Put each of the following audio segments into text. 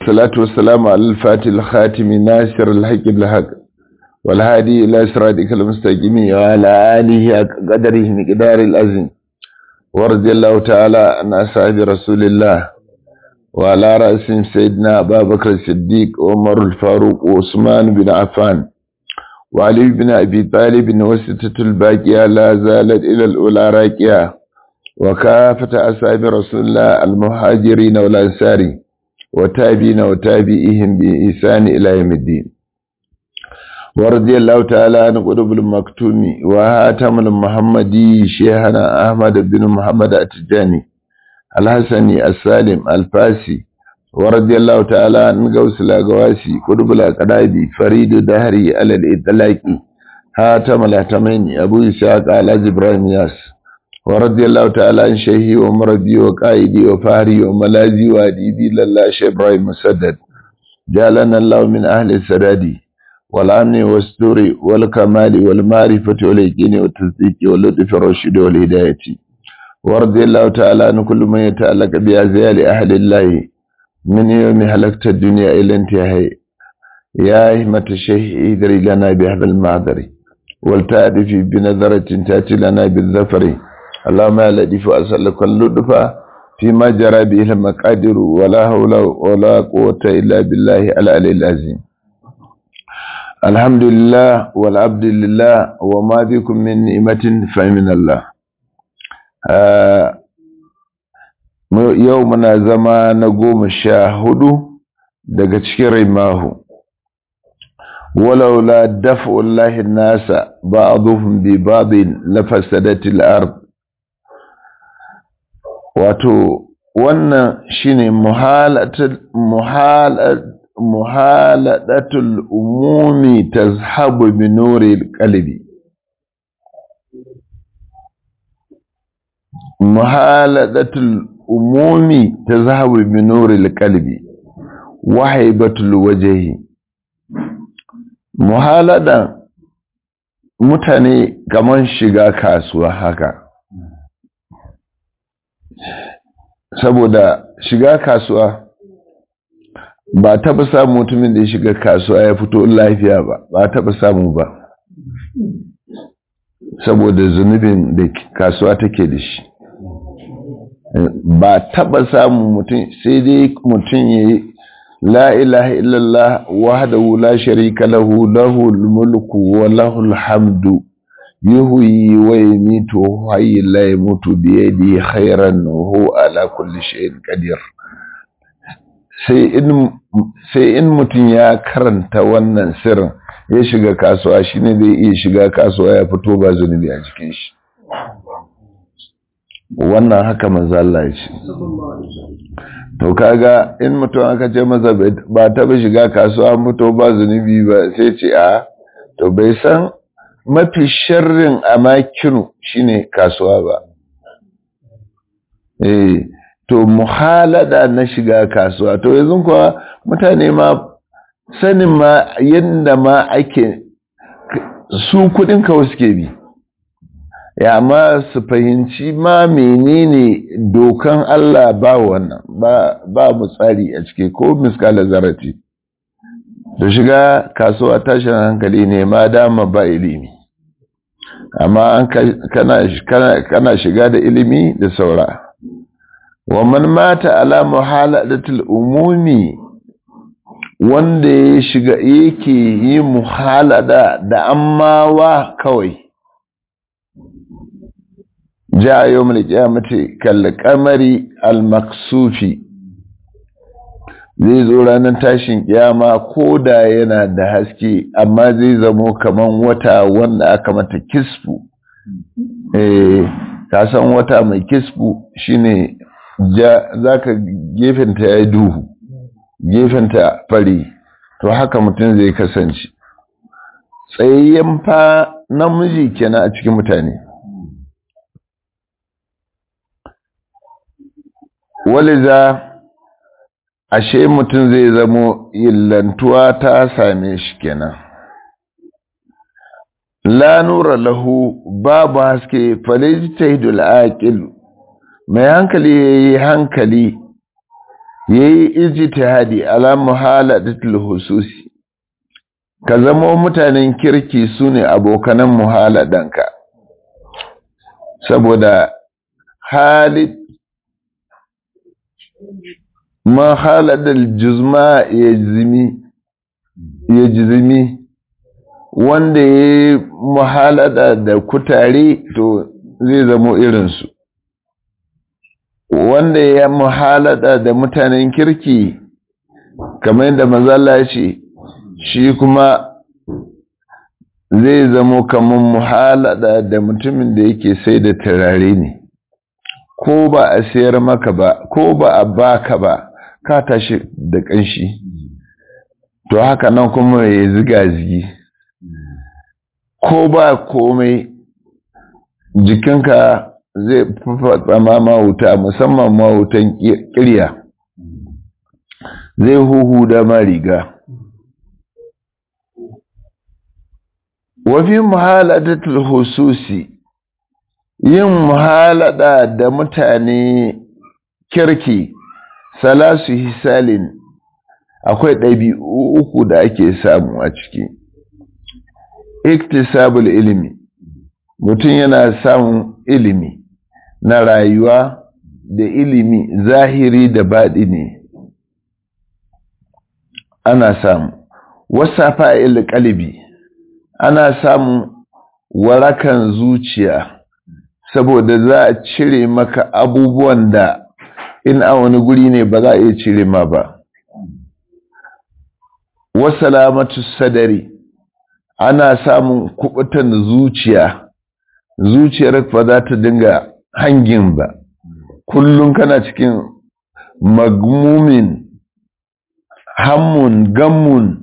الصلاة والسلام على الفاتح الخاتم ناصر الحق بالحق والهادي إلى صراطك المستقيم وعلى آله قدره مقدار الأزم ورضي الله تعالى عن أصحاب رسول الله وعلى رأسهم سيدنا أبا بكر الصديق وعمر الفاروق وعثمان بن عفان وعلي بن أبي طالب وستة الباقية لا زالت إلى الأولى راكية وكافة أصحاب رسول الله المهاجرين والأنصار وتابعين وتابعيهم بإحسان إلى يوم الدين ورضي الله تعالى عن قطب المكتوم وهاتم المحمدي شيخنا أحمد بن محمد التجاني الحسني السالم الفاسي ورضي الله تعالى عن غوث الأغواسي قطب الأقرابي فريد دهري على الإطلاق هاتم الأتمين أبو إسحاق على إبراهيم ياس ورضي الله تعالى عن شيخي ومربي وقائدي وفهري وملازي وأديبي لله شيخ إبراهيم مسدد جعلنا الله من أهل السداد والأمن والستور والكمال والمعرفة واليقين والتصديق واللطف والرشد والهداية ورضي الله تعالى عن كل من يتعلق بأزيال أهل الله من يوم هلكت الدنيا إلى انتهاء يا همة الشيخ إدري لنا بهذا المعذر والتأتي بنظرة تأتي لنا بالظفر اللهم يا لطيف أسألك اللطف فيما جرى به المقادر ولا حول ولا قوة إلا بالله العلي العظيم الحمد لله والعبد لله وما بكم من نعمة فمن الله yau muna zama na goma sha hudu daga cikin rimahu walaula daf'ullahi nasa ba'dhum bi ba'din lafasadatil ard wato wannan shine muhalatul muhaladatul umumi tazhabu bi nuril qalbi muhaladatul umumi tazhabu bi nuril qalbi wa haibatul wajhi muhalada mutane kaman shiga kasuwa haka saboda shiga kasuwa ba taɓa samun mutumin da ya shiga kasuwa ya fito lafiya ba ba taɓa samu ba saboda zunubin da kasuwa take da shi ba taɓa samun mutum sai dai mutum ya yi la ilaha illallah wahdahu la sharika lahu lahul mulku wa lahul hamdu yuhyi wa yumitu wa hayy la yamutu bi yadihi khairan wa huwa ala kulli shay'in qadir sai in sai in mutum ya karanta wannan sirrin ya shiga kasuwa shine zai iya shiga kasuwa ya fito ba zunubi a cikin shi wannan haka manzo Allah ya ce to kaga in mutum aka ce masa ba taba shiga kasuwa mutu ba zunubi ba sai ce a to bai san mafi sharrin a makinu shine kasuwa ba eh to muhalada na shiga kasuwa to yanzu kuwa mutane ma sanin ma yadda ma ake su kudin kawai suke bi ya ma su fahimci ma menene dokan Allah ba wannan ba mu tsari a cike ko miskala zarati da shiga kasuwa tashin hankali ne ma dama ba ilimi amma an kana shiga da ilimi da saura wa man mata ala muhaladatul umumi wanda ya shiga yake yi muhalada da ammawa kawai ja yawmul qiyamati kal qamari al maksufi zai zo ranar tashin kiyama ko da yana da haske amma zai zamo kaman wata wanda aka mata kisfu eh ka san wata mai kisfu shine ja zaka gefenta yayi duhu gefenta fari to haka mutum zai kasance tsayayyen fa namiji kenan a cikin mutane waliza ashe mutum zai zamo illantuwa ta same shi kenan la nura lahu babu haske falijtahidul aqil mai hankali yayi hankali yayi ijtihadi ala muhaladatul hususi ka zama mutanen kirki sune abokanan muhaladanka saboda halid ma haladal juzma yajzimi yajzimi wanda ya muhalada da kutare to zai zamo irinsu wanda ya muhalada da mutanen kirki kamar yadda mazala ce shi kuma zai zamo kamar muhalada da mutumin da yake sai da turare ne ko ba a sayar maka ba ko ba a baka ba ka tashi da ƙanshi to haka nan kuma ya ziga zigi ko ba komai jikinka zai fafatsa ma wuta musamman ma wutan kirya zai huhu da ma riga wafi muhaladatul hususi yin muhalada da mutane kirki salasu hisalin akwai ɗabi'u uku da ake samu a ciki iktisabul ilimi mutum yana samun ilimi na rayuwa da ilimi zahiri da baɗi ne ana samu wasa fa'il ƙalibi ana samun warakan zuciya saboda za a cire maka abubuwan da in a wani guri ne ba za a iya cire ma ba wasalamatu sadari ana samun kubutan zuciya zuciyar ba za ta dinga hangin ba kullum kana cikin magmumin hammun gammun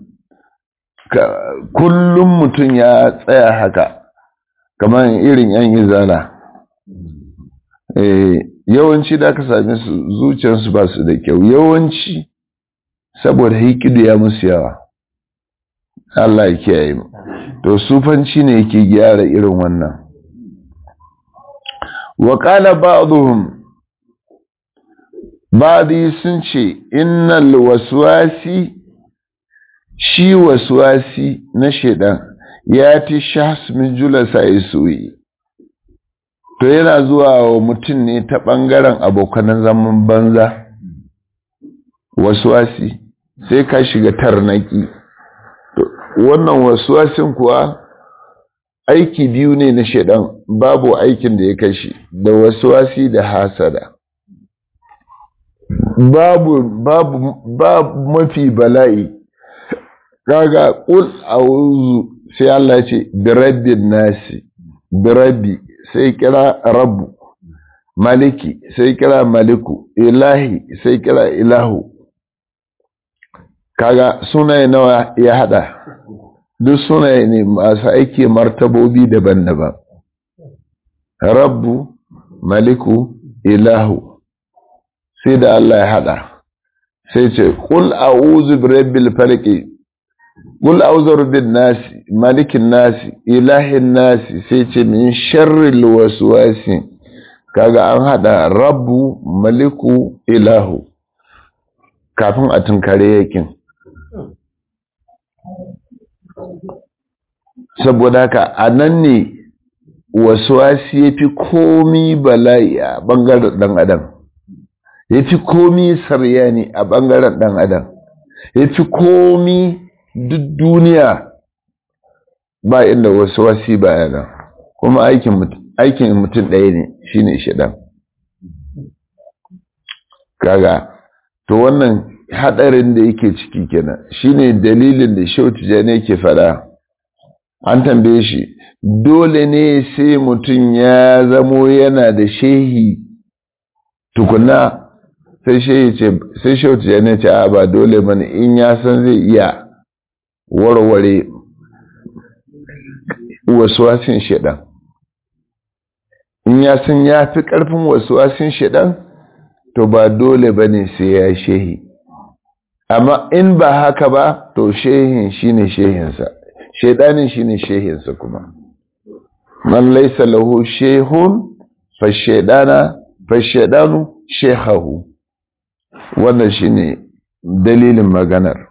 kullum mutum ya tsaya haka kamar irin yan izala yawanci da aka same su zuciyarsu ba su da kyau yawanci saboda hikidu ya musu yawa Allah ya kiyaye mu to sufanci ne yake gyara irin wannan wa qala ba'dhum ba'di sun ce innal waswasi shi waswasi na shedan ya ti shahs min julasa isuyi to yana zuwa wa mutum ne ta ɓangaren abokanan zaman banza waswasi sai ka shiga tarnaki wannan waswasin kuwa aiki biyu ne na shaidan babu aikin da ya kashi da waswasi da hasada babu babu babu mafi bala'i kaga qul a'udhu sai Allah ce birabbin nasi birabbi sai kira rabbu maliki sai kira maliku ilahi sai kira ilahu kaga sunaye nawa ya hada duk sunaye ne masu aiki martabobi daban-daban rabbu maliku ilahu sai da Allah ya hada sai ce qul a'udhu birabbil falaq qul a'udhu birabbin nasi malikin nasi ilahin nasi sai ce min sharril waswasi kaga an hada rabbu maliku ilahu kafin a tunkare yakin saboda haka a nan ne waswasi ya fi komi bala'i a ɓangaren ɗan adam ya fi komi saryani a ɓangaren ɗan adam ya fi komi duk duniya ba inda waswasi ba yana kuma aikin mutum ɗaya ne shine shidan kaga to wannan hadarin da yake ciki kenan shine dalilin da Shautu Jane yake fada an tambaye shi dole ne sai mutum ya zamo yana da shehi tukuna sai shehi ce sai Shautu Jane ce a ba dole mana in ya san zai iya warware wasuwasin shedan in ya san ya fi ƙarfin wasuwasin shedan to ba dole bane sai ya shehi amma in ba haka ba to shehin shine shehinsa shaidanin shine shehinsa kuma man laysa lahu shehun fa shaydana fa shaydanu shehahu wannan shine dalilin maganar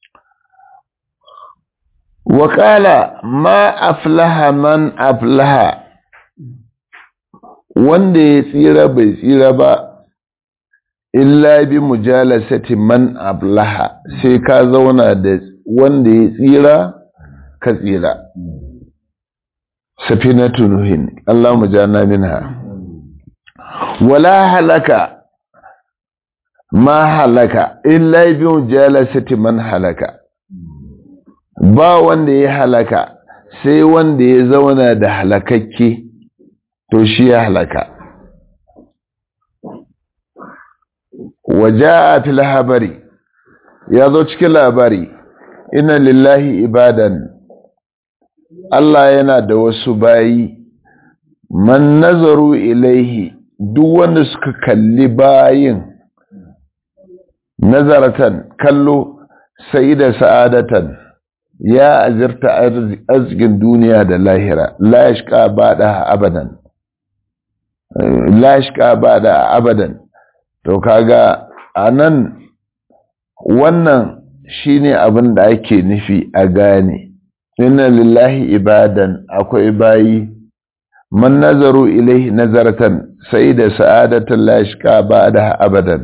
waƙala ma aflaha man aflaha wanda ya tsira bai tsira ba illa bi mujalasati man aflaha sai ka zauna da wanda ya tsira ka tsira safinatu nuhin Allah mujana minha wala halaka ma halaka illa bi mujalasati man halaka ba wanda ya halaka sai wanda ya zauna da halakakke to shi ya halaka waja'a fil habari ya zo cikin labari inna lillahi ibadan Allah yana da wasu bayi man nazaru ilaihi duk wanda suka kalli bayin nazaratan kallo sai da sa'adatan ya azirta arzikin duniya da lahira la yashqa bada abadan la yashqa bada abadan to kaga anan wannan shine abin da ake nufi a gane inna lillahi ibadan akwai bayi man nazaru ilaihi nazaratan sai da sa'adatan la yashqa bada abadan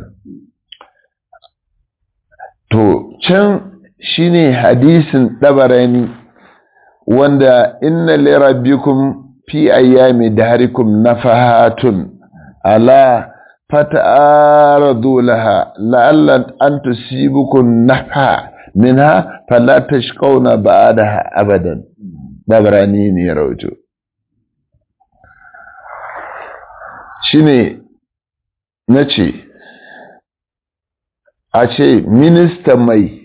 to can shine hadisin dabarani wanda inna li rabbikum fi ayyami dahrikum nafahatun ala fata'aradu laha la'alla an tusibukum nafa minha fala tashqawna ba'daha abadan dabarani ne rawaito shine nace a ce minista mai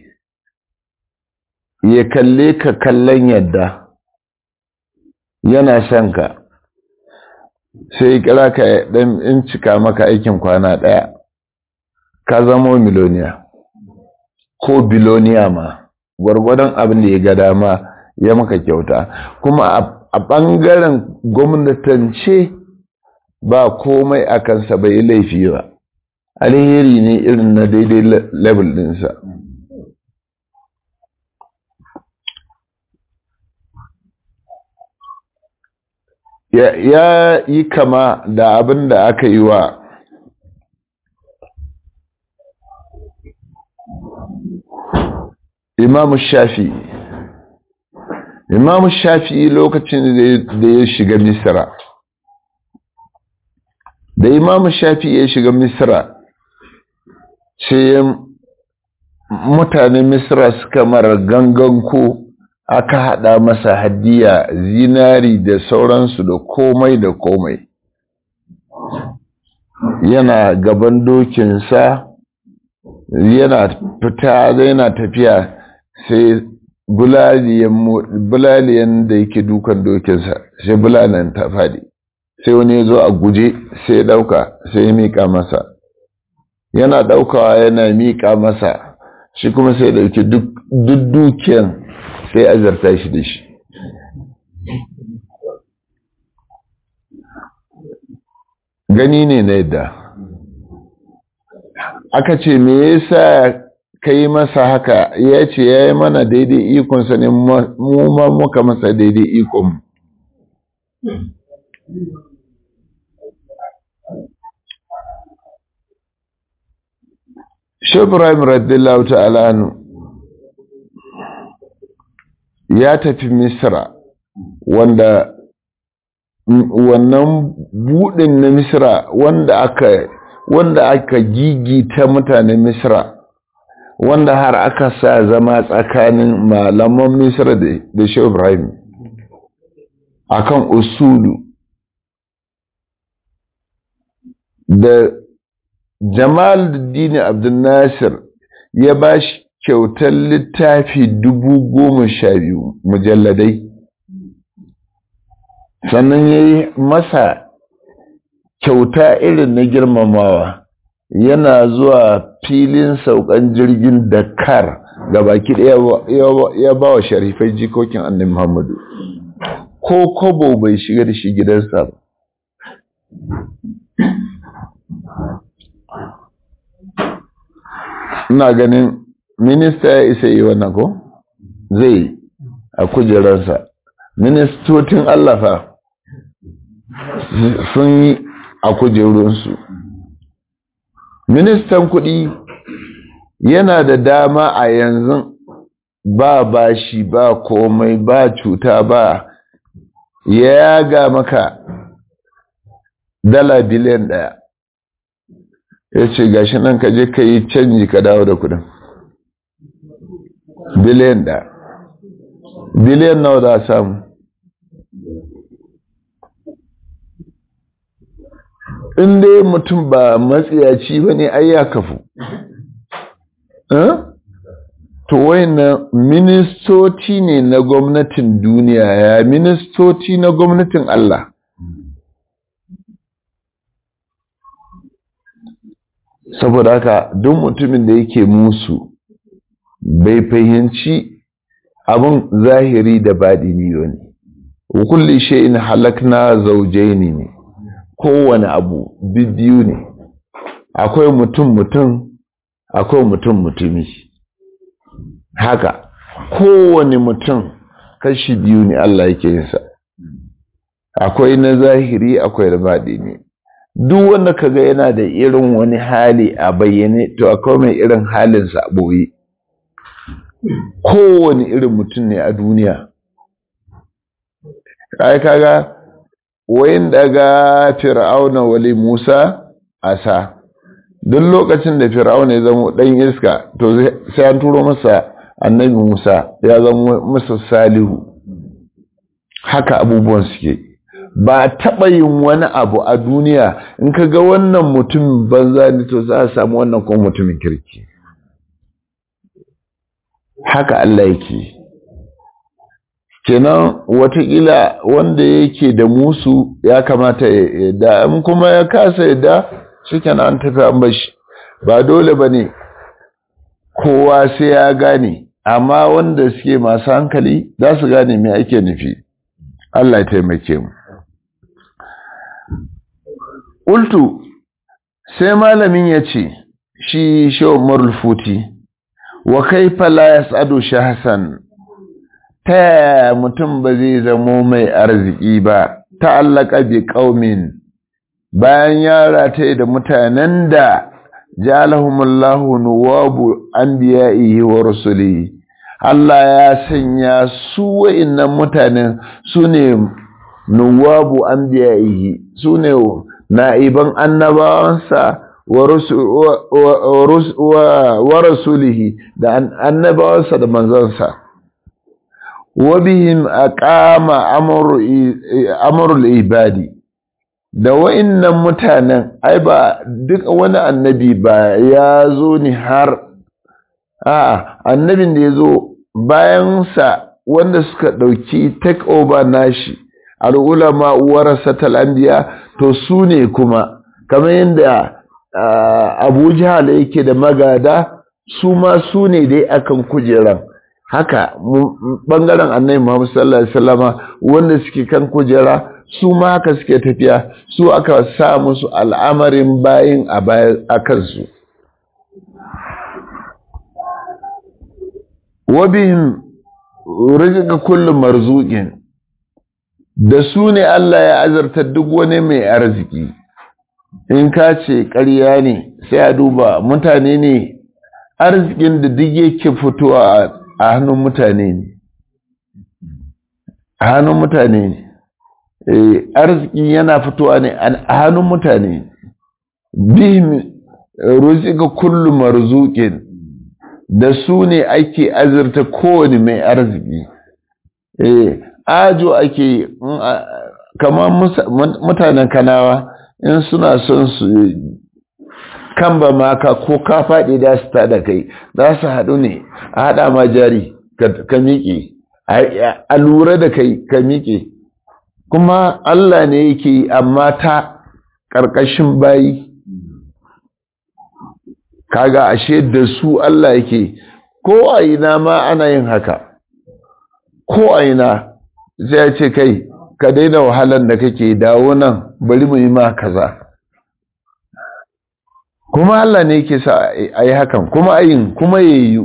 ya kalle ka kallon yadda yana son ka sai kira ka dan in cika maka aikin kwana ɗaya ka zamo miloniya ko biloniya ma gwargwadon abin da ya ga dama ya maka kyauta kuma a ɓangaren gwamnatance ba komai a kansa bai yi laifi ba alheri ne irin na daidai level ɗinsa ya yi kama da abin da aka yi wa imamu shafi imamu shafi lokacin da ya shiga misra da imamu shafi ya shiga misra sai mutanen misra suka mara gangan ko aka haɗa masa hadiya zinari da sauransu da komai da komai yana gaban dokinsa yana fita yana tafiya sai bulaliyan da yake dukan dokinsa sai bulaliyan ta faɗi sai wani ya zo a guje sai ya ɗauka sai ya miƙa masa yana ɗaukawa yana miƙa masa shi kuma sai ya ɗauki duk dukiyan sai azarta shi da shi gani ne na yadda aka ce me yasa ka yi masa haka ya ce ya yi mana daidai ikonsa ne mu ma muka masa daidai ikon shi ibrahim radiyallahu ta'ala ya tafi misra wanda wannan budin na misra wanda aka wanda aka gigita mutanen misra wanda har aka sa zama tsakanin malaman misra da shi ibrahim akan usulu da jamal dini abdul nasir ya ba shi kyautar littafi dubu goma sha biyu mujalladai sannan ya yi masa kyauta irin na girmamawa yana zuwa filin saukan jirgin dakar ga baki ya ba wa sharifai jikokin annabi muhammadu ko kobo bai shiga da shi gidansa ba ina ganin minista ya isa yi wannan ko zai a kujerarsa ministocin allafa sun yi a kujerunsu ministan kudi yana da dama a yanzu ba bashi ba komai ba cuta ba ya yaga maka dala biliyan daya ya ce gashi nan ka je ka yi canji ka dawo da kudin biliyan daya biliyan nawa za a samu in dai mutum ba matsiyaci ba ne ai ya kafu to wayannan ministoci ne na gwamnatin duniya ya ministoci na gwamnatin Allah saboda haka duk mutumin da yake musu bai fahimci abin zahiri da baɗini ne wa kulli shay'in halakna zawjaini ne kowane abu biyu ne akwai mutum mutum akwai mutum mutumi haka kowane mutum kashi biyu ne Allah yake yinsa akwai na zahiri akwai na baɗini duk wanda kaga yana da irin wani hali a bayyane to akwai mai irin halinsa a ɓoye kowane irin mutum ne a duniya kai kaga wayin daga fir'auna wali musa asa duk lokacin da fir'auna ya zama ɗan iska to sai an turo masa annabi musa ya zama masa salihu haka abubuwan suke ba taɓa yin wani abu a duniya in ka ga wannan mutumin banza ne to za a samu wannan kuma mutumin kirki haka Allah yake kenan watakila wanda yake da musu ya kamata ya yadda in kuma ya kasa yadda shi kenan an tafi an bashi ba dole ba ne kowa sai ya gane amma wanda suke masu hankali za su gane me ake nufi Allah ya taimake mu Ultu sai malamin ya ce shi shawar futi wa kaifa la yas'adu shahsan ta yaya mutum ba zai zamo mai arziki ba ta'allaka bi qaumin bayan ya rataye da mutanen da jalahumullahu nuwabu anbiya'ihi wa rusulihi Allah ya sanya su wa'innan mutanen su ne nuwabu anbiya'ihi su ne na'iban annabawansa wa rasulihi da annabawansa da manzansa wa bihim aqama amrul ibadi da wa'innan mutanen ai ba duk wani annabi ba ya zo ni har a annabin da ya zo bayansa wanda suka ɗauki take over nashi al'ulama warasatal anbiya to su ne kuma kamar yadda abu jihar yake da magada su ma su ne dai akan kujeran haka bangaren annabi Muhammad sallallahu alaihi wasallama wanda suke kan kujera su ma haka suke tafiya su aka sa musu al'amarin bayin a kansu wabihim rizqa kullu marzuqin da su ne Allah ya azarta duk wani mai arziki in ka ce ƙarya ne sai a duba mutane ne arzikin da duk yake fitowa a hannun mutane ne a hannun mutane ne arziki yana fitowa ne a hannun mutane bihim ruzika kullu marzuqin da su ne ake azurta kowane mai arziki eh ajo ake kamar mutanen kanawa in suna son su kan ba maka ko ka faɗi da su da kai za su haɗu ne a haɗa ma jari ka miƙe a lura da kai ka miƙe kuma Allah ne yake yi amma ta ƙarƙashin bayi kaga ashe da su Allah yake ko a ina ma ana yin haka ko a ina zai ce kai ka daina wahalar da kake dawo nan bari mu yi ma kaza kuma Allah ne yake sa a yi hakan kuma ayin kuma ya yi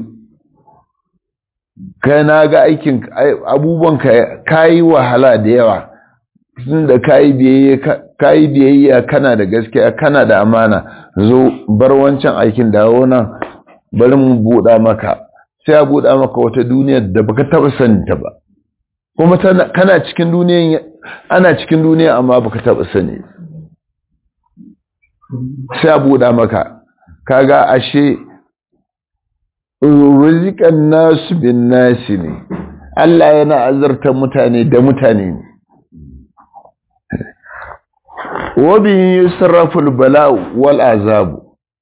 ka na ga aikin abubuwan ka yi wahala da yawa sun da ka yi biyayya kana da gaskiya kana da amana zo bar wancan aikin dawo nan bari mu buɗa maka sai a buɗa maka wata duniya da baka taɓa sani ta ba kuma kana cikin duniya ana cikin duniya amma baka taɓa sani sai a buɗa maka kaga ashe rizikan nasu bin nasi ne Allah yana azarta mutane da mutane ne wabin yusraful bala'u wal azabu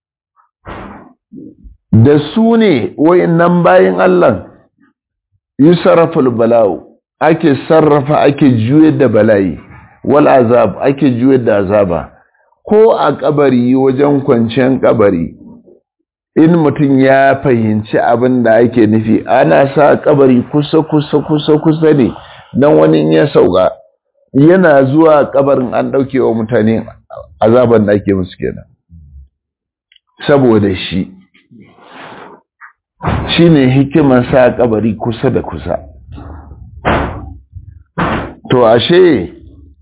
da su ne wayannan bayin Allah yusraful bala'u ake sarrafa ake juyar da bala'i wal azab ake juyar da azaba ko a kabari wajen kwanciyar kabari in mutum ya fahimci abin da ake nufi ana sa kabari kusa kusa kusa kusa ne don wani ya sauka yana zuwa kabarin an ɗauke wa mutane azaban da ake musu kenan saboda shi shi ne hikimar sa kabari kusa da kusa to ashe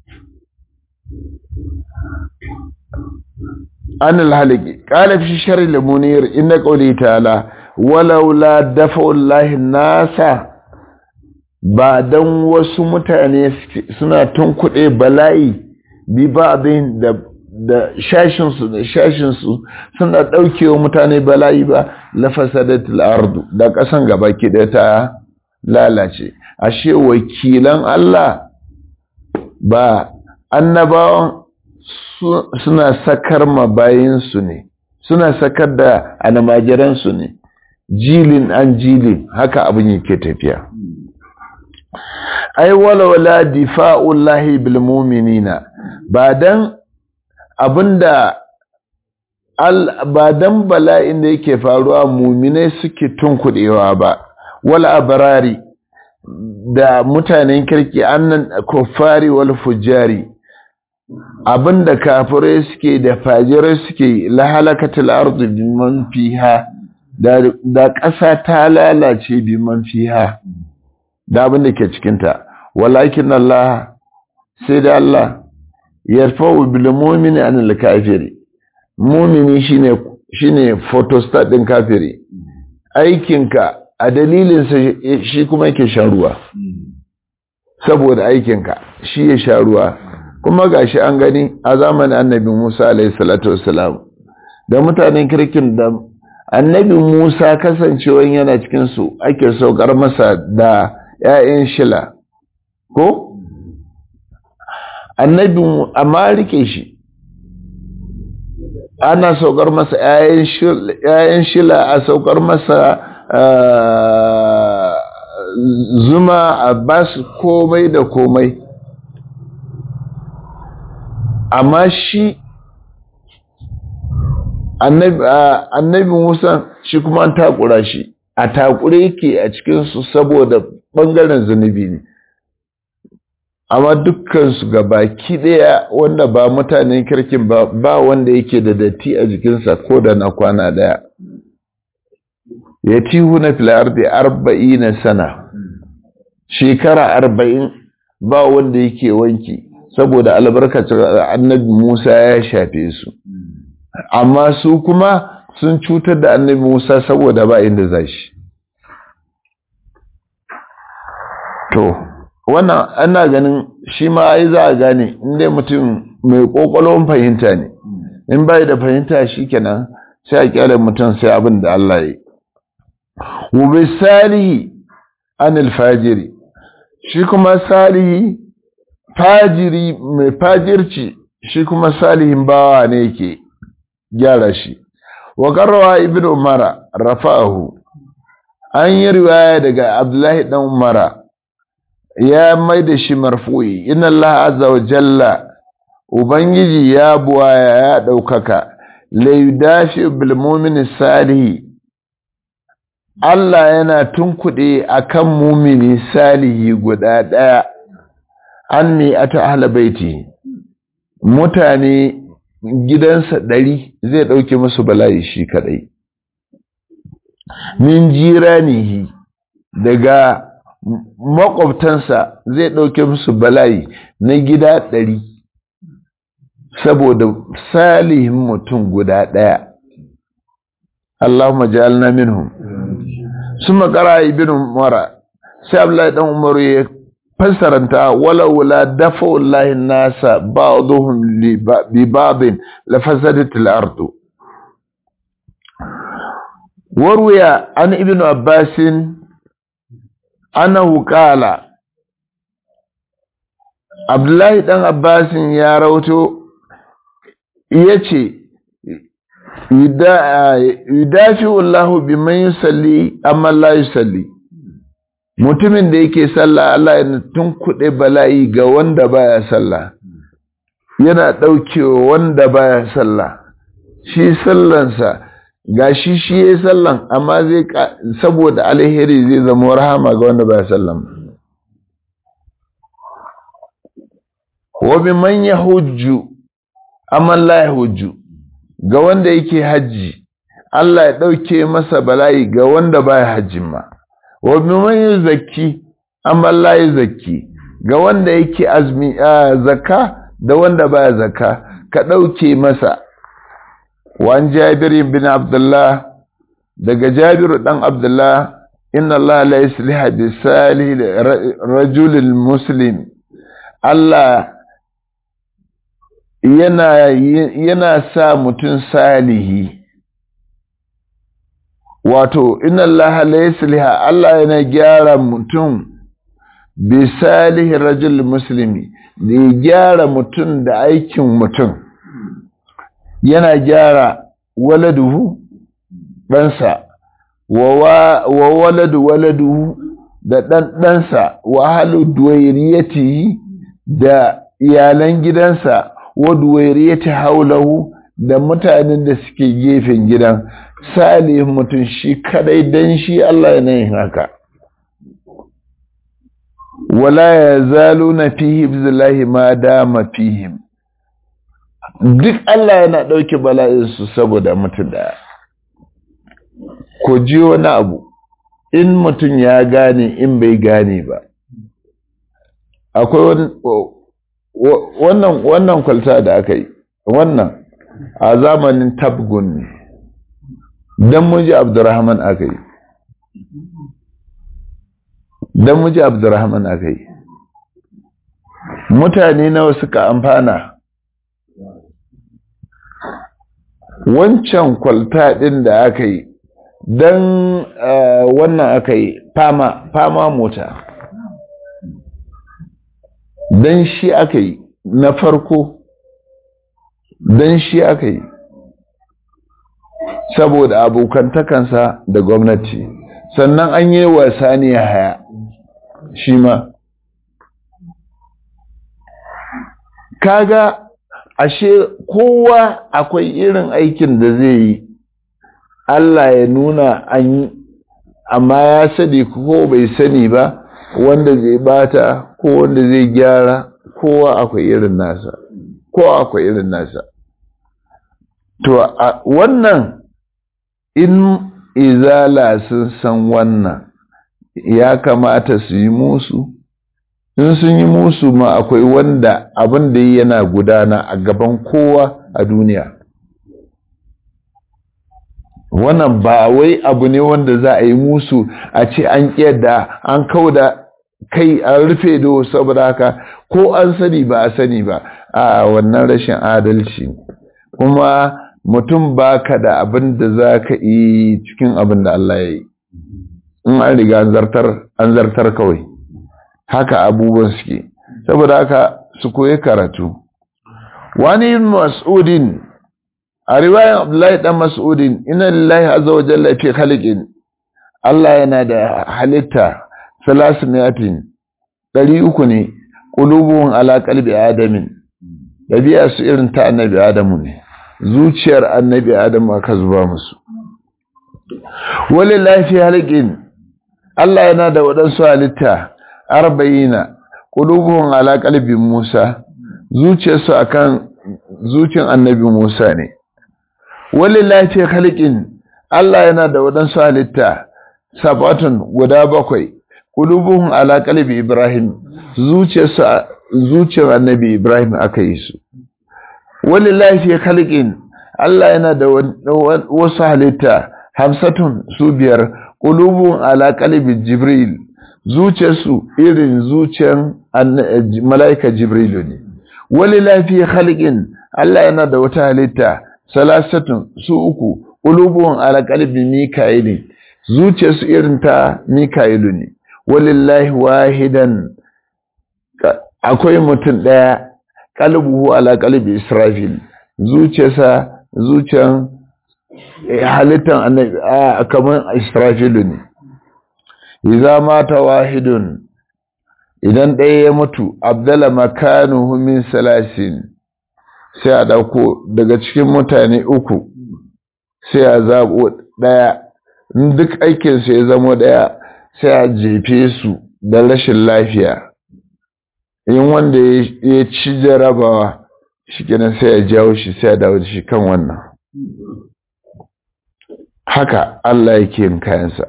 عن الهلك قال في شر المنير إن قوله تعالى ولولا دفع الله الناس بعدن wasu mutane suna tunkuɗe bala'i bi ba'din da da shashinsu da shashinsu suna ɗaukewa mutane bala'i ba lafasadatul ardu da ƙasan gaba ki ta lalace ashe wakilan Allah ba annabawan suna sakar mabayinsu ne suna sakar da almajiransu ne jilin an jilin haka abin yake tafiya ai walawala difa'ullahi bil mu'minina ba dan abinda al ba dan bala'in da yake faruwa mu'minai suke tunkudewa ba wal abrari da mutanen kirki annan kuffari wal fujari abinda kafirai suke da fajirai suke la halakatul ardu biman fiha da ƙasa ta lalace biman fiha da abinda ke cikinta walakin Allah sai da Allah yarfa'u bil mu'mini anil kafiri mu'mini shine shine photostat din kafiri aikinka a dalilin sa shi kuma yake shan ruwa saboda aikinka shi ya sha ruwa kuma gashi an gani a zamanin annabi Musa alaihi salatu wassalam da mutanen kirkin da annabi Musa kasancewan yana cikin su ake saukar masa da ƴaƴan shila ko annabi amma rike shi ana saukar masa ƴaƴan shila a saukar masa zuma a basu komai da komai amma shi annabi Musa shi kuma an takura shi a takure yake a cikinsu saboda ɓangaren zunubi ne amma dukkansu ga baki ɗaya wanda ba mutanen kirkin ba ba wanda yake da datti a jikinsa ko da na kwana ɗaya ya tihu na filar da arba'i na sana shekara arba'in ba wanda yake wanki saboda albarkacin annabi Musa ya shafe su amma su kuma sun cutar da annabi Musa saboda ba inda za shi to wannan ana ganin shi ma ai za a gane inda mutum mai kokolon fahimta ne in bai da fahimta shi kenan sai a kyale mutum sai abin da Allah ya yi wa salihi anil fajiri shi kuma salihi fajiri mai fajirci shi kuma salihin bawa ne yake gyara shi wa qarrawa ibnu umara rafa'ahu an yi riwaya daga abdullahi dan umara ya mai da shi marfu'i inna allah azza wa jalla ubangiji ya buwaya ya daukaka la yudafi bil mu'mini salihi Allah yana tunkuɗe akan mumini salihi guda ɗaya an mi ata ahla baiti mutane gidansa ɗari zai ɗauke musu bala'i shi kaɗai min jiranihi daga makwabtansa zai ɗauke musu bala'i na gida ɗari saboda salihin mutum guda ɗaya Allahumma ja'alna minhum suma qara ibn umara sai Abdullahi dan Umaru ya fassaranta walau la dafa wallahi nasa ba'dhum bi ba'd la fasadat al-ard warwiya an ibn Abbas annahu qala Abdullahi dan Abbas ya rauto yace yudafi Allahu biman yusalli amma la yusalli mutumin da yake sallah Allah ya tunkuɗe bala'i ga wanda baya sallah yana ɗaukewa wanda baya sallah shi sallansa ga shi shi ya sallan amma zai saboda alheri zai zama rahama ga wanda baya sallan wa biman yahujju amma la yahujju ga wanda yake hajji Allah ya ɗauke masa bala'i ga wanda baya hajjin ma wa biman yuzakki amma la yuzakki ga wanda yake azmi zakka da wanda baya zakka ka ɗauke masa wan Jabir bin Abdullah daga Jabiru dan Abdullah inna Allah la yuslihu bi salih rajulil muslim Allah yana yana sa mutum salihi wato inna Allah la yusliha Allah yana gyara mutum bi salihi rajul muslimi da gyara mutum da aikin mutum yana gyara waladuhu ɗansa wa waladu waladuhu da ɗan ɗansa wa halu duwairiyatihi da iyalan gidansa wa duwairiyati haulahu da mutanen da suke gefen gidan salihin mutum shi kadai dan shi Allah yana yin haka wala ya zalo na fihi bizillahi ma dama fihim duk Allah yana ɗauke bala'insu saboda mutum da ko ji wani abu in mutum ya gane in bai gane ba akwai wannan wannan kwalta da aka yi wannan a zamanin tabgun ne don muji abdurrahman aka yi don muji abdurrahman aka yi mutane nawa suka amfana wancan kwalta ɗin da aka yi don wannan aka yi fama fama mota don shi aka yi na farko don shi aka yi saboda abokantakansa da gwamnati sannan an yi wa saniya haya shi ma kaga ashe kowa akwai irin aikin da zai yi Allah ya nuna an yi amma ya sani ko bai sani ba wanda zai bata ko wanda zai gyara kowa akwai irin nasa kowa akwai irin nasa to wannan in izala sun san wannan ya kamata su yi musu in sun yi musu ma akwai wanda abin da yana gudana a gaban kowa a duniya wannan ba wai abu ne wanda za a yi musu a ce an da an kauda kai an rufe do saboda haka ko an sani ba a sani ba a wannan rashin adalci kuma mutum baka da abin da za ka yi cikin abin da Allah ya yi in an riga an zartar kawai haka abubuwan suke saboda haka su koyi karatu wani mas'udin a riwayan abdullahi dan mas'udin inna lillahi azza wa jalla fi khaliqin Allah yana da halitta salasmiyatin ɗari uku ne qulubuhum ala qalbi adamin dabi'a su irin ta annabi adamu ne zuciyar annabi adamu aka zuba musu walillahi fi khaliqin Allah yana da waɗansu halitta arba'ina qulubuhum ala qalbi Musa zuciyarsu akan zuciyar annabi Musa ne walillahi fi khalqin Allah yana da wadansu halitta sabatun guda bakwai qulubuhum ala qalbi Ibrahim zuciyarsa zuciyar annabi Ibrahim aka yi su walillahi fi khalqin Allah yana da wasu halitta hamsatun su biyar qulubuhum ala qalbi Jibril zuciyarsu irin zuciyar mala'ika Jibrilu ne walillahi fi khalqin Allah yana da wata halitta salasatun su uku qulubuhum ala qalbi Mika'il zuciyarsu irin ta Mika'ilu ne walillahi wahidan akwai mutum ɗaya kalbuhu ala kalbi israfil zuciyarsa zuciyan halittan annabi kamar israfilu ne idza mata wahidun idan ɗaya ya mutu abdala makanuhu min salasin sai a ɗauko daga cikin mutane uku sai a zaɓo ɗaya duk aikinsu ya zamo ɗaya sai a jefe su da rashin lafiya in wanda ya ci jarabawa shi kenan sai ya jawo shi sai ya dawo da shi kan wannan haka Allah yake yin kayansa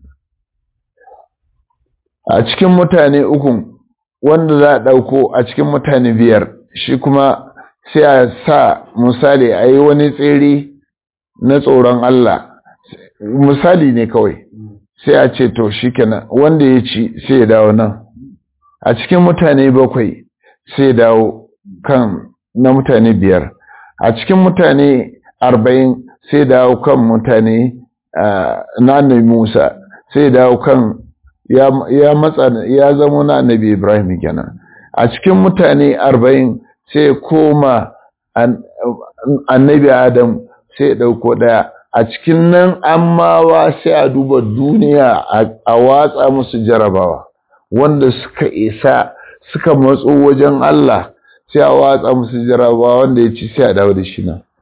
a cikin mutane ukun wanda za a ɗauko a cikin mutane biyar shi kuma sai a sa misali a yi wani tsere na tsoron Allah misali ne kawai sai a ce to shi kenan wanda ya ci sai ya dawo nan a cikin mutane bakwai sai dawo kan na mutane biyar a cikin mutane arba'in sai dawo kan mutane na annabi musa sai dawo kan ya matsa ya zama na annabi ibrahim kenan a cikin mutane arba'in sai koma annabi adam sai ɗauko ɗaya a cikin nan ammawa sai a duba duniya a watsa musu jarabawa wanda suka isa suka matso wajen Allah sai a watsa musu jarabawa wanda ya ci sai a dawo da shi nan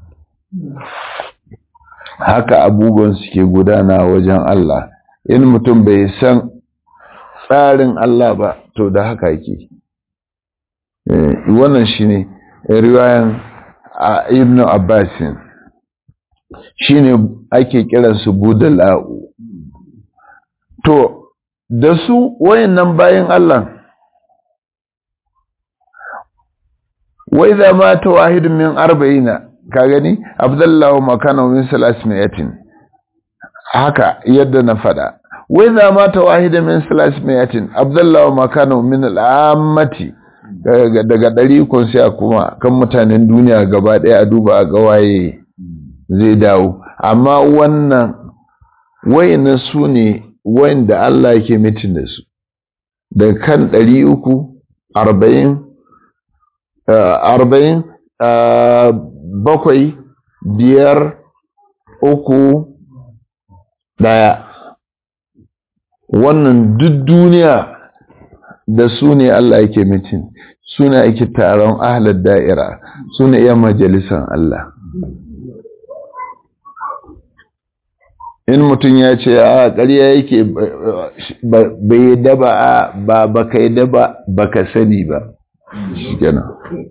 haka abubuwan suke gudana wajen Allah in mutum bai san tsarin Allah ba to da haka yake wannan shine riwayan Ibn Abbasin shine ake kiransu budala'u to da su wayannan bayan Allah wai za ma ta wahidin min arba'ina ka gani abdullahi makana min salasmiyatin haka yadda na faɗa wai za ma ta wahidin min salasmiyatin abdullahi makana min al'ammati daga ɗari kun sai kuma kan mutanen duniya gaba ɗaya a duba a gawaye zai dawo amma wannan wayannan su ne wanda Allah yake mitin da su da kan ɗari uku arba'in arba'in bakwai biyar uku ɗaya wannan duk duniya da su ne Allah yake mitin su ne ake taron ahalar da'ira su ne iya majalisan Allah in mutum ya ce a ƙarya yake bai daba a ba baka yi daba baka sani ba shi kenan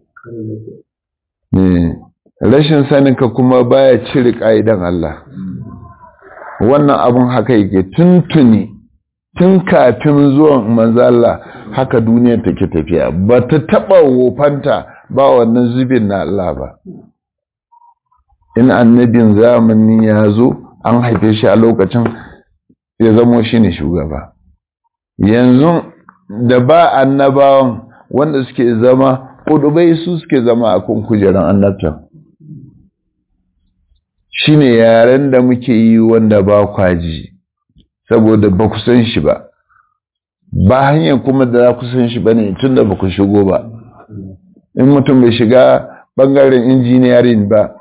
rashin saninka kuma baya cire ƙa'idan Allah wannan abun haka yake tuntuni tun kafin zuwan manzala haka duniyar take tafiya ba ta taɓa wofanta ba wannan zubin na Allah ba in annabin zamani ya zo an haife shi a lokacin ya zamo shi ne shugaba yanzu da ba annabawan wanda suke zama ƙudubai su suke zama a kun kujeran annabtan shi ne yaren da muke yi wanda ba kwaji saboda ba ku san shi ba ba hanyar kuma da za ku san shi ba ne tun da ba ku shigo ba in mutum bai shiga ɓangaren injiniyarin ba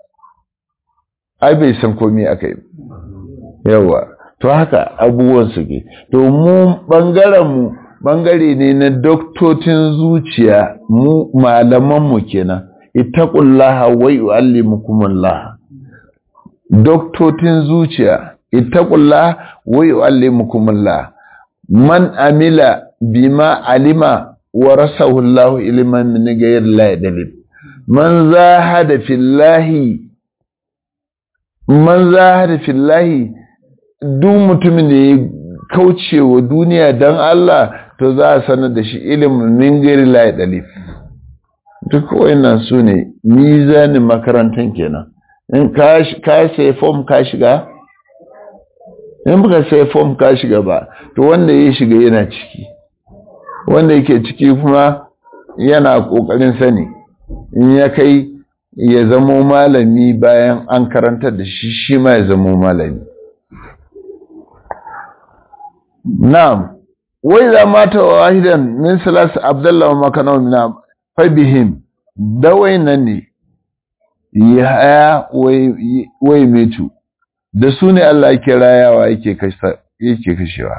ai bai san komi aka yi yawa to haka abubuwan suke to mu ɓangaren mu ɓangare ne na doktocin zuciya mu malaman mu kenan ittaqullaha wa yu'allimukumullah doktocin zuciya ittaqullaha wa yu'allimukumullah man amila bima alima wa rasahu Allah ilman min ghayri la dalil man zahada fillahi man zahada fillahi duk mutumin da ya kauce wa duniya don Allah to za a sanar da shi ilimin min gari layi dalif duk wayannan su ne mizanin makarantar kenan in ka sai fom ka shiga in baka sai fom ka shiga ba to wanda ya shiga yana ciki wanda yake ciki kuma yana kokarin sani in ya kai ya zamo malami bayan an karantar da shi shi ma ya zamo malami na'am wai za mata wahidan min salas abdullahi wa makanawa mina fabihim dawai nan ne ya haya wai metu da su ne Allah yake rayawa yake kashewa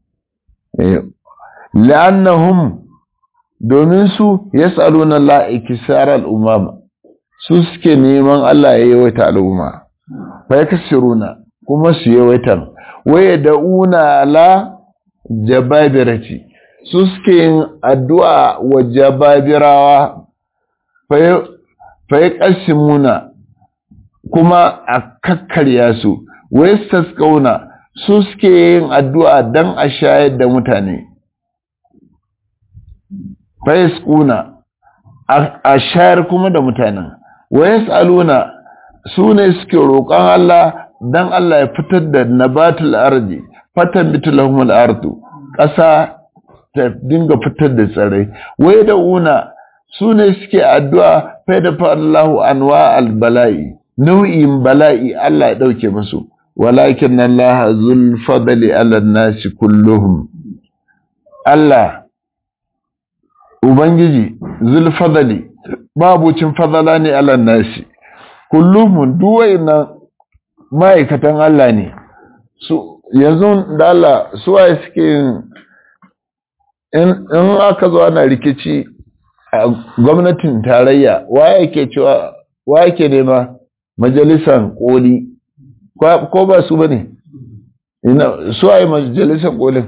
la'annahum domin su yas'aluna la ikisar al'umma su suke neman Allah ya yawaita al'umma fa yakasiruna kuma su yawaitar waye da'una la jababirati su suke yin addu'a wa jababirawa fa yaqsimuna kuma a kakkarya su waye taskauna su suke yin addu'a dan a shayar da mutane fa yasquna a shayar kuma da mutanen wa yas'aluna su ne suke roƙon Allah dan Allah ya fitar da nabatul ardi fatan bitulahumul ardu ƙasa ta dinga fitar da tsirrai wai da una su ne suke addu'a fa da Allahu anwa al bala'i nau'in bala'i Allah ya dauke musu walakin Allah zul fadli ala nasi kulluhum Allah Ubangiji zulfadali babucin fadala ne Allah nasi kullum duwai na ma'aikatan Allah ne su yanzu da Allah suwaye suke in aka zo ana rikici a gwamnatin tarayya waye ke cewa waye ke nema majalisan koli ko ba su bane ina suwaye majalisan kolin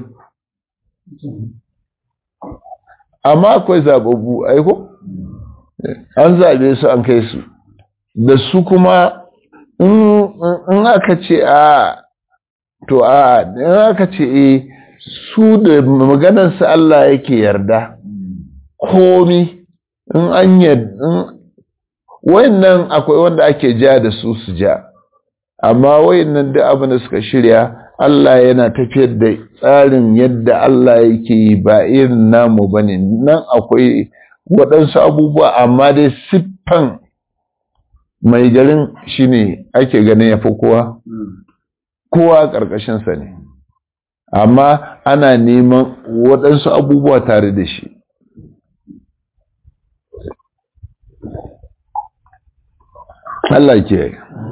amma akwai zababbu aiko an zabe su an kai su da su kuma in aka ce a to a in aka ce e su da maganarsa Allah yake yarda komi in an yadda wayannan akwai wanda ake ja da su su ja amma wayannan duk abin da suka shirya Allah yana tafiyar da tsarin yadda Allah yake yi ba irin namu ba ne nan akwai waɗansu abubuwa amma dai siffan mai garin shine ake ganin ya fi kowa kowa ƙarƙashinsa ne amma ana neman waɗansu abubuwa tare da shi Allah ke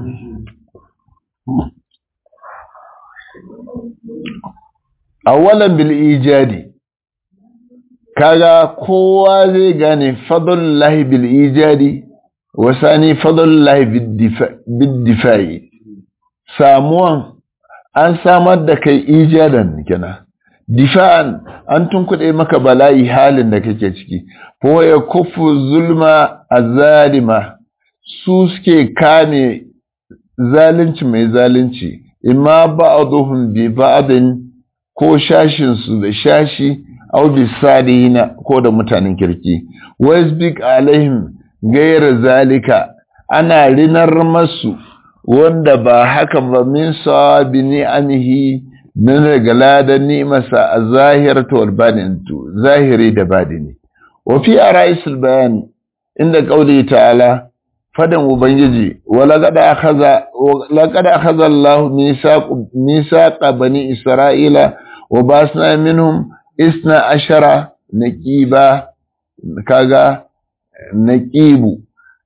awalan bil ijadi kaga kowa zai gane fadlullahi bil ijadi wa sani fadlullahi bid difa'i samuwan an samar da kai ijadan kenan difa'an an tunkuɗe maka bala'i halin da kake ciki ko ya kufu zulma azalima su suke kame zalunci mai zalunci imma ba'dhum bi ba'din ko shashin su da shashi aw bi salihina ko da mutanen kirki wasbik alaihim gayar zalika ana rinar masu wanda ba haka ba min sawabi ni'amihi min regala ni'masa a zahiratu wal banintu zahiri da badini wa fi ara'isul bayan inda qauli ta'ala fadan ubangiji wala gada akhadha laqad akhadha Allah misaq misaqa bani isra'ila wa basna minhum isna ashara naqiba kaga naqibu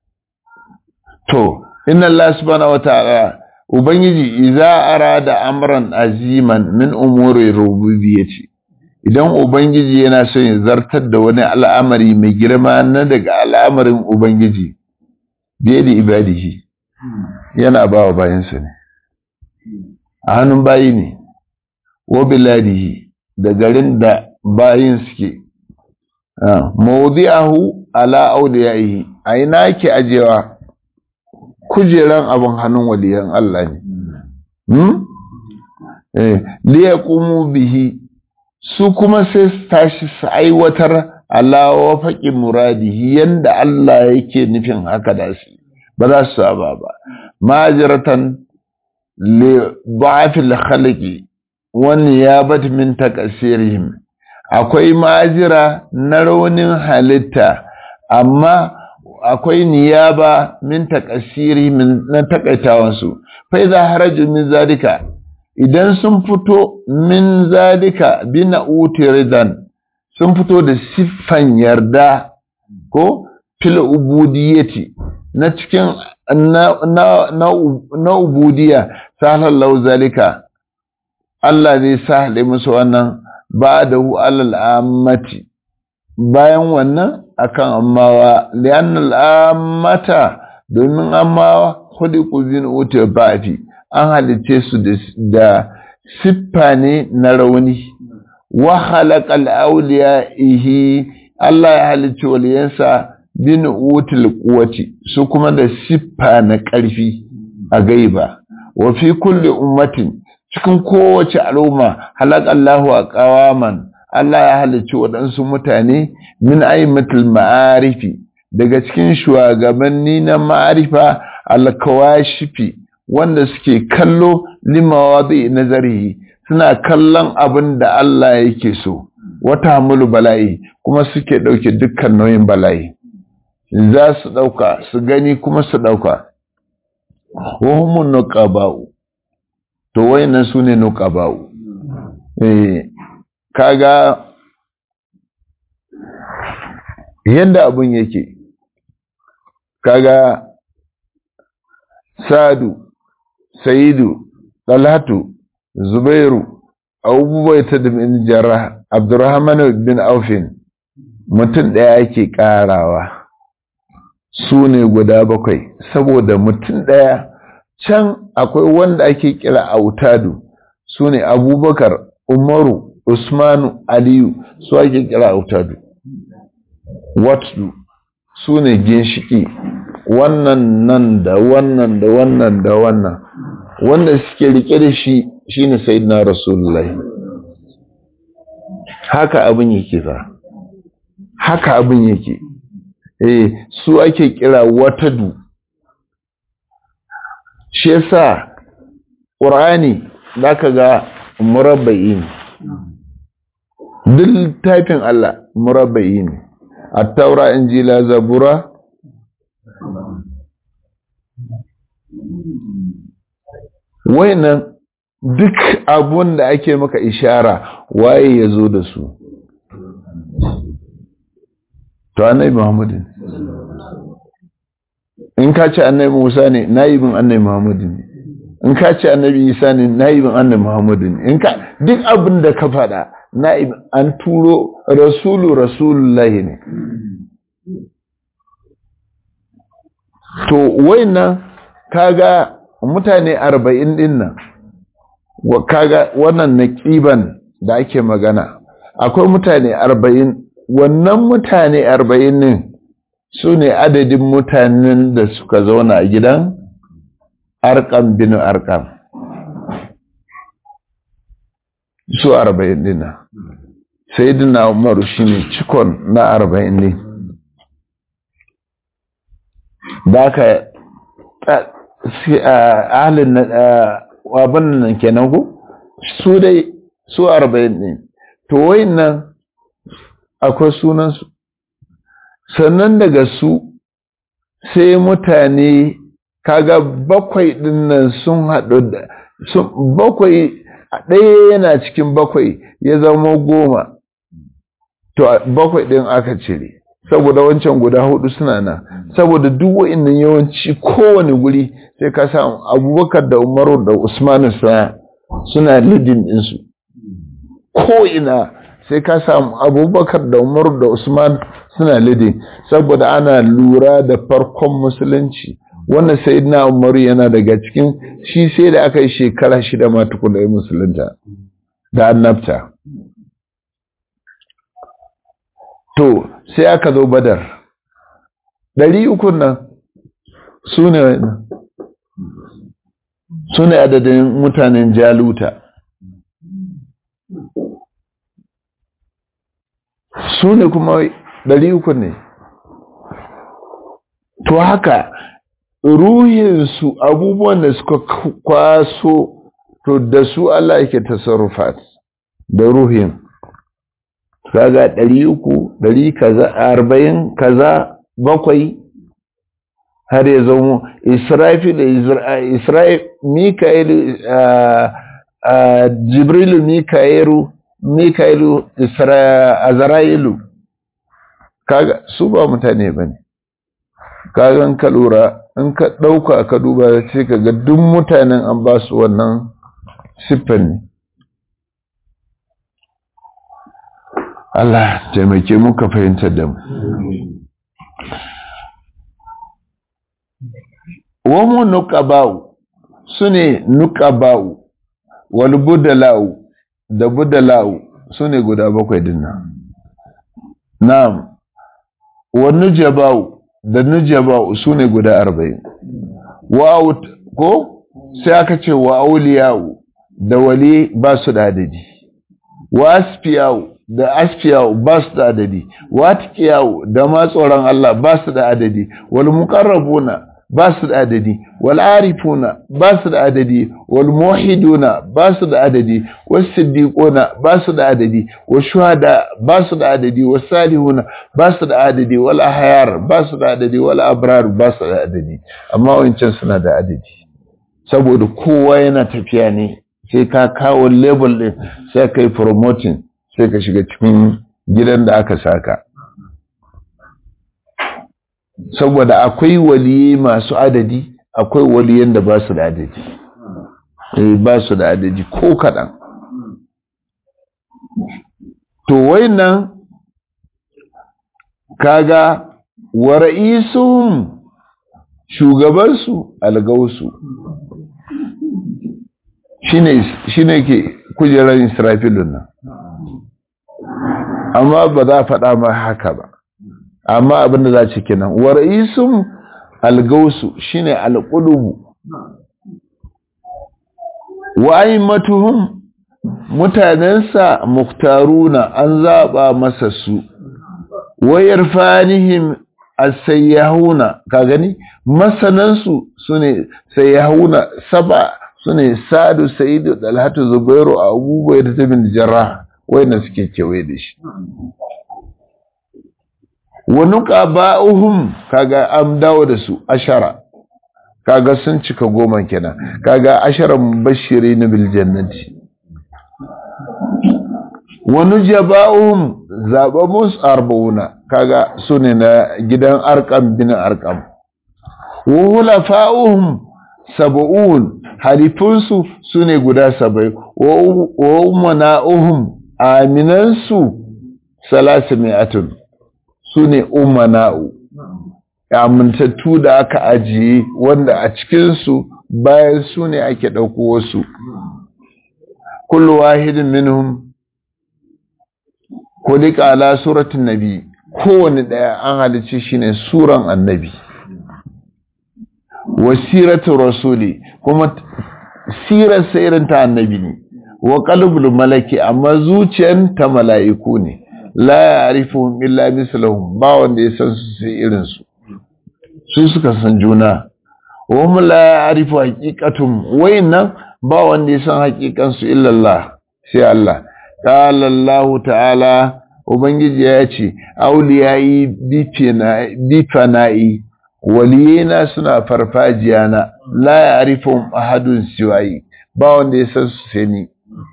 to inna Allah subhanahu wata'ala ubangiji idza arada amran aziman min umuri rububiyyati idan ubangiji yana son ya zartar da wani al'amari mai girma na daga al'amarin ubangiji biye da ibadihi yana ba wa bayansa ne a hannun bayi ne wa biladihi da garin da bayin suke mawdi'ahu ala auliyahi a ina ke ajewa kujeran abin hannun waliyan Allah ne hmm? eh, liyaqumu bihi su kuma sai su tashi su aiwatar ala wafaƙin muradihi yanda Allah yake nufin haka da su ba za su saba ba majiratan li ba'fil khalqi wani ya bat min takasirihim akwai majira na raunin halitta amma akwai niyaba min takasiri na takaitawansu fa idza haraju min zalika idan sun fito min zalika bi na'uti ridan sun fito da siffan yarda ko fil ubudiyati na cikin na na na ubudiya sahallahu zalika Allah zai sahle musu wannan ba da hu alal ammati bayan wannan akan ammawa li'annal ammata domin ammawa khuliqu bin uti ba'fi an halice su da siffa ne na rauni wa khalaqal awliyaihi Allah ya halicci waliyansa bin util quwwati su kuma da siffa na ƙarfi a gaiba wa fi kulli ummatin cikin kowace al'umma halakallahu a ƙawaman Allah ya halicci waɗansu mutane min aimatul ma'arifi daga cikin shugabanni na ma'arifa alkawashifi wanda suke kallo limawadi nazari suna kallon abin da Allah yake so wata hamulu bala'i kuma suke ɗauke dukkan nauyin bala'i za su ɗauka su gani kuma su ɗauka wahumun nuqaba'u to wayannan su ne nuqaba'u eh kaga yanda abun yake kaga sadu sayidu talhatu zubairu abubuwa ta da bin jarrah abdurrahman bin aufin mutum ɗaya ake ƙarawa su ne guda bakwai saboda mutum ɗaya can akwai wanda ake kira autadu su ne abubakar umaru usmanu aliyu su ake kira autadu watu su ne ginshiki wannan nan da wannan da wannan da wannan wanda suke rike da shi shine sayyidina rasulullahi haka abin yake fa haka abin yake eh su ake kira watadu shi yasa qur'ani zaka ga murabba'i ne duk littafin Allah murabba'i ne at-taura injila zabura wayannan duk abun da ake maka ishara waye ya zo da su to annabi muhammadin in ka ce annabi musa ne na'ibin annabi muhammadin ne in ka ce annabi isa ne na'ibin annabi muhammadin ne in ka duk abin da ka faɗa na'ib an turo rasulu rasulullahi ne to wayannan kaga mutane arba'in din nan kaga wannan naƙiban da ake magana akwai mutane arba'in wannan mutane arba'in ne su ne adadin mutanen da suka zauna a gidan arkam bin arkam su arba'in din nan sai dina umaru shi ne cikon na arba'in ne da aka ahalin abin nan kenan ku su dai su arba'in ne to wayin nan akwai sunansu sannan daga su sai mutane kaga bakwai dinnan sun haɗu da bakwai ɗaya yana cikin bakwai ya zama goma to bakwai ɗin aka cire saboda wancan guda hudu suna nan saboda duk wa'annan yawanci kowane guri sai ka samu abubakar da umaru da usmanu suna suna lidin ɗinsu ko ina sai ka samu abubakar da umaru da usman suna lidin saboda ana lura da farkon musulunci wannan sai na umaru yana daga cikin shi sai da aka yi shekara shida ma tukuna yi musulunta da annabta to sai aka zo badar ɗari uku nan su ne su ne adadin mutanen jaluta su ne kuma ɗari uku ne to haka ruhinsu abubuwan da suka kwaso to da su Allah yake tasarrufat da ruhin kaga ɗari uku ɗari kaza arba'in kaza bakwai har ya zama israfi da isra'i mika'ilu jibrilu mika'ilu mika'ilu azra'ilu kaga su ba mutane ba ne kaga in ka lura in ka ɗauka ka duba sai ka ga duk mutanen an ba su wannan siffan ne Allah taimake mu ka fahimtar da mu wamu nukaba'u su ne nukaba'u wal budala'u da budala'u su ne guda bakwai dinnan na'am wa nujaba'u da nujaba'u su ne guda arba'in wa ko sai aka ce wa auliya'u da wali ba su da adadi wa asfiya'u da asfiya'u ba su da adadi wa atqiya'u da ma tsoron Allah ba su da adadi wal muqarrabuna ba su da adadi wal arifuna ba su da adadi wal muwahhiduna ba su da adadi was siddiquna ba su da adadi was shuhada ba su da adadi was salihuna ba su da adadi wal ahyar ba su da adadi wal abrar ba su da adadi amma wancan suna da adadi saboda kowa yana tafiya ne sai ka kawo label din sai kai promoting sai ka shiga cikin gidan da aka saka saboda akwai waliyi masu adadi akwai waliyan da ba su da adadi ba su da adadi ko kaɗan to nan kaga wa ra'isuhum shugabansu algausu shine shine ke kujerar israfilun nan amma ba za a faɗa ma haka ba amma abin da za ce kenan wa ra'isun algausu shine alqulubu wa aimatuhum mutanensa muktaruna an zaba masa su wa yarfanihim as-sayyahuna ka gani masanansu sune sayyahuna saba sune sadu sayyidu dalhatu zubairu abubuwa da tabin jarrah wayanda suke kewaye da shi wa nuqaba'uhum kaga am dawo da su ashara kaga sun cika goma kenan kaga ashara mubashirin bil jannati wa nujaba'uhum zabamus arba'una kaga sune na gidan arqam bin arqam wa hulafa'uhum sab'un halifunsu sune guda sabai wa umana'uhum aminansu salasimi'atun su ne umana'u amintattu da aka ajiye wanda a cikinsu bayan su ne ake ɗauko wasu kullu wahidin minhum kulika ala suratun nabi kowane ɗaya an halicci shi ne suran annabi wasiratu rasuli kuma sirarsa irin ta annabi ne wa qalbul malaki amma zuciyan ta mala'iku ne la ya'rifuhum illa mislahum ba wanda ya san su sai irin su su suka san juna wa hum la ya'rifu haqiqatum wayannan ba wanda ya san haqiqan su illa Allah sai Allah qala Allah ta'ala ubangiji ya ce auliyai bi fana'i waliyina suna farfajiya na la ya'rifuhum ahadun siwayi ba wanda ya san su sai ni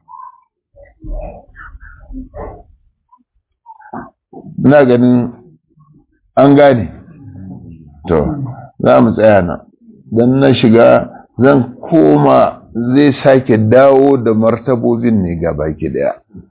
ina ganin an gane to za mu tsaya nan don na shiga zan koma zai sake dawo da martabobin ne ga baki daya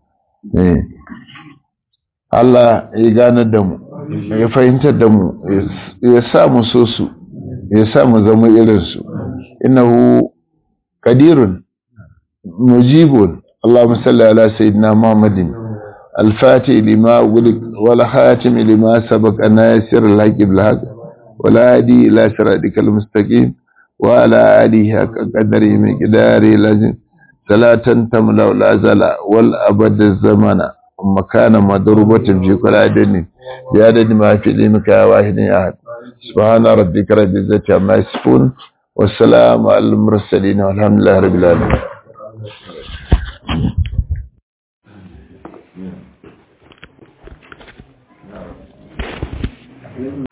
Allah ya ganar da mu ya fahimtar da mu ya sa mu so su ya sa mu zama irinsu innahu qadirun mujibun اللهم صل على سيدنا محمد الفاتح لما ولد والخاتم لما سبق الناصر الحق بالحق ولا هادي إلى صراطك المستقيم وعلى آله حق قدره مقداره لازم صلاة تملأ الأزل والأبد الزمن مكان مضروبة في كل عدن بعدد ما في علمك يا واحد يا أحد سبحان ربك رب العزة عما يصفون والسلام على المرسلين والحمد لله رب العالمين